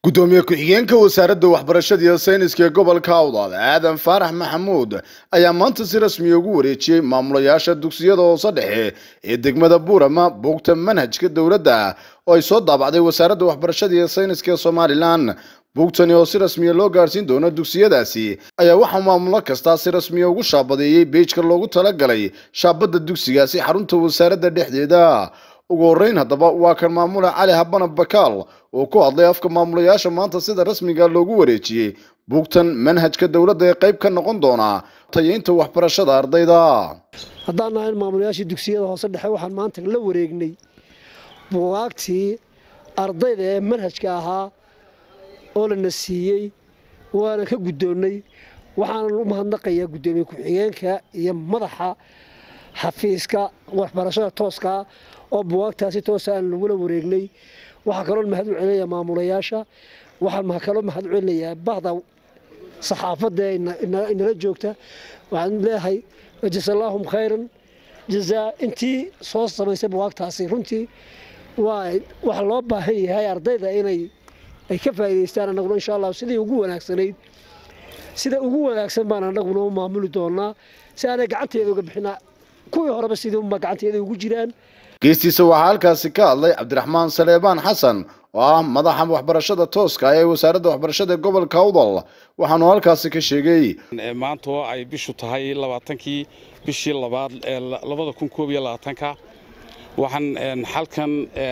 gudoomiye ku-xigeenka wasaaradda waxbarashada iyo sayniska ee gobolka awdal aadan faarax maxamuud ayaa maanta si rasmiya ugu wareejiyey maamulayaasha dugsiyada hoose dhexe ee degmada buurama buugta manhajka dowladda oo ay soo daabacday wasaaradda waxbarashada iyo sayniska ee somalilan buugtani oo si rasmiya loo gaadhsiin doono dugsiyadaasi ayaa waxaa maamulo kastaa si rasmiya ugu shaabadeeyey beejka loogu talagalay shaabadda dugsigaasi xarunta wasaaradda dhexdeeda ugu horreyn haddaba waa kan maamula cali habana bakaal oo ku hadlay afka maamulayaasha maanta sida rasmiga loogu wareejiyey buugtan manhajka dowladda ee qayb ka noqon doona tayeynta waxbarashada ardayda haddaan nahay maamulayaashii dugsiyada hoose dhexe waxaan maanta la wareegnay buugaagtii ardayda ee manhajka ahaa oo lana siiyey waana ka guddoonnay waxaanan u mahadnaqayaa guddoomiye ku-xigeenka iyo madaxa xafiiska waxbarashada tooskaa oo buwaagtaasi toosa aan lagula wareegnay waxaa kaloo mahad u celinayaa maamulayaasha waxaan kaloo mahad u celinayaa bahda saxaafadda inala joogta waxaan leeyahay jasallaahum khayran jazaa intii soo samaysay buwaagtaasi runtii waa waxa loo baahan yahay ardayda inay ay ka faa'idaystaan annaguna insha allah sidii ugu wanaagsanayd sida ugu wanaagsan baan annaguna u maamuli doonaa si aanay gacanteeda uga bixinaa kuwii horeba sidii unba gacanteeda ugu jiraan geestiisa waxaa halkaasi ka hadlay cabdiraxmaan saleebaan xasan oo ah madaxa waxbarashada tooska ee wasaaradda waxbarashada ee gobolka awdal waxaanu halkaasi ka sheegay maanta oo ay bishu tahay labaatankii bishii labaad ee labada kun koob iyo labaatanka waxaan xalkan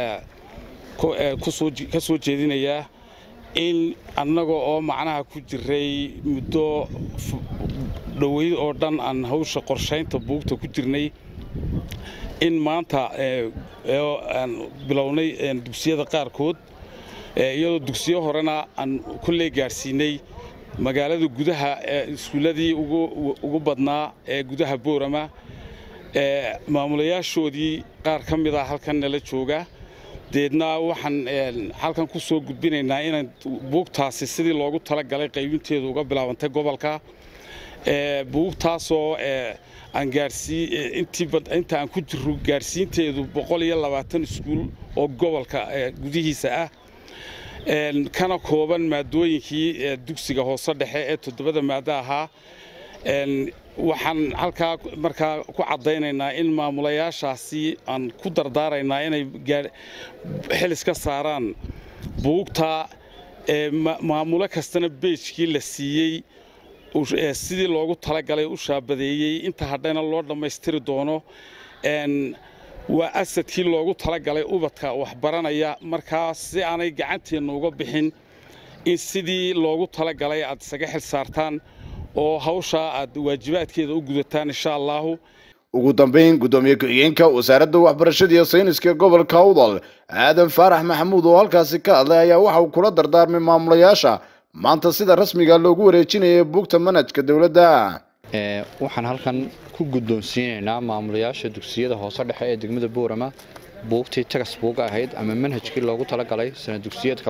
ka soo jeedinayaa in annaga oo macnaha ku jiray muddo dhoweyd oo dhan aan hawsha qorshaynta buugta ku jirnay in maanta aan bilownay dugsiyada qaarkood iyadoo dugsiyo horena aan kolley gaadhsiinay magaalada gudaha iskuulladii ugu badnaa ee gudaha boorama maamulayaashoodii qaar ka mid ah halkan nala jooga deedna waxaan halkan ku soo gudbinaynaa inay buugtaasi sidii loogu talagalay qaybinteedu uga bilaabantay gobolka buugtaasoo aan inta aan ku jiro gaadhsiinteedu boqol iyo labaatan iskuul oo gobolka gudihiisa ah kana kooban maadooyinkii dugsiga hoose dhexe ee toddobada maado ahaa waxaan halkaa markaa ku caddaynaynaa in maamulayaashaasi aan ku dardaaraynaa inay xilis ka saaraan buugta maamulo kastana beejkii la siiyey sidii loogu talagalay u shaabadeeyey inta hadhayna loo dhammaystiri doono waa asadkii loogu talagalay ubadka waxbaranaya markaa si aanay gacanteenna uga bixin in sidii loogu talagalay aad isaga xil saartaan oo hawshaa aad waajibaadkeeda u gudataan insha allaahu ugu dambayn guddoomiye ku-xigeenka wasaaradda waxbarashada iyo sayniska gobolka awdal aadan faarax maxamuud oo halkaasi ka hadlay ayaa waxa uu kula dardaarmay maamulayaasha maanta sida rasmiga loogu wareejinaya buugta manhajka dowladda waxaan halkan ku guddoonsiinaynaa maamulayaasha dugsiyada hoose dhexe ee degmada boorama buugtii tagas buuga ahayd ama manhajkii loogu talagalay sana dugsiyeedka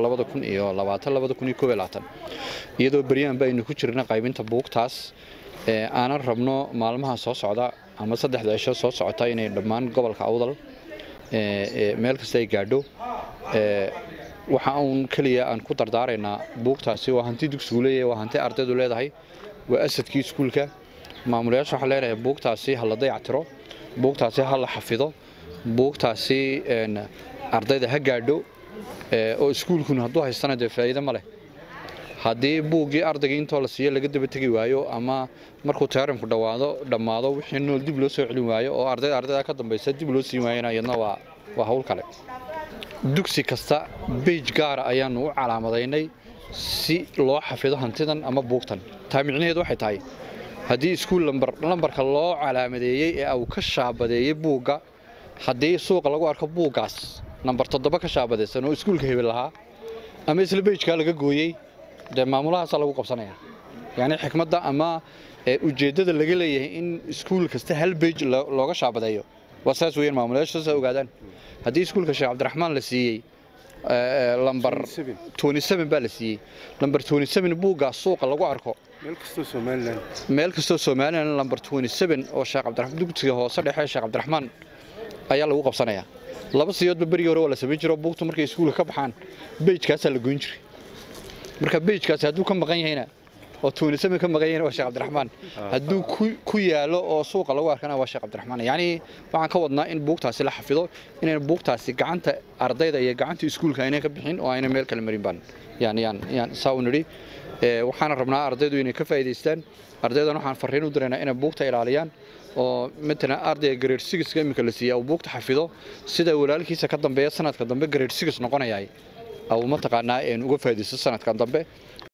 iyadoo beryaanba aynu ku jirna qaybinta buugtaas aanan rabno maalmaha soo socda ama saddexda cisho soo socota inay dhammaan gobolka awdal meel kasta ay gaadho waxa uun keliya aan ku dardaaraynaa buugtaasi waa hanti dugsigu leeyahay waa hanti ardaydu leedahay waa asadkii iskuulka maamulayaasha waxaa leenahay buugtaasi ha la dayactiro buugtaasi ha la xafido buugtaasi ardayda ha gaadho oo iskuulkuna hadduu haystana dee faa'iido ma leh haddii buuggii ardaygii intoo la siiyo laga daba tegi waayo ama markuu teeramku dhawaado dhammaado wixii nool dib loo soo celin waayo oo ardayda ardayda ka dambaysa dib loo siin waayana iyadna waa waa hawl kale dugsi kasta beij gaara ayaannu u calaamadaynay si loo xafido hantidan ama buugtan taa micnaheedu waxay tahay haddii iskuul lambarka loo calaamadeeyey ee uu ka shaabadeeyey buugga haddii suuqa lagu arko buuggaas nambar toddoba ka shaabadaysan oo iskuulka hebel lahaa ama isla beijkaa laga gooyey dee maamulahaasaa lagu qabsanaya yacni xikmadda ama ujeeddada laga leeyahay in iskuul kasta hal beij looga shaabadeeyo waa saas weeyaan maamulayaasha saas ogaadaan haddii iskuulka sheekh cabdiraxmaan la siiyey lambar baa la siiyey lambar buuggaas suuqa lagu arko meel kastoo somalilan lambar oo sheekh cabdiraxmaan dugsiga hoose dhexe sheekh cabdiraxmaan ayaa lagu qabsanayaa laba siyoodba berigii hore waa la samayn jiro buugtu markay iskuulka ka baxaan beijkaasaa la goyn jiray marka bejkaasi hadduu ka maqan yahayna oo tuunisami ka maqan yahayna waa sheekh cabdiraxmaan hadduu ku yaalo oo suuqa lagu arkana waa sheekh cabdiraxmaan yacni waxaan ka wadnaa in buugtaasi la xafido inayna buugtaasi gacanta ardayda iyo gacanta iskuulka aynay ka bixin oo ayna meel kale marin baan yaan yaan yaan saa u nidhi waxaana rabnaa ardaydu inay ka faa'iidaystaan ardaydan waxaan farriin u diraynaa inay buugta ilaaliyaan oo matalan ardayga grade sixka iminka la siiya uu buugta xafido sida walaalkiisa ka dambeeya sanadka dambe grade six noqonayaay au mataqaanaa uga faa'iidaysto sanadkan dambe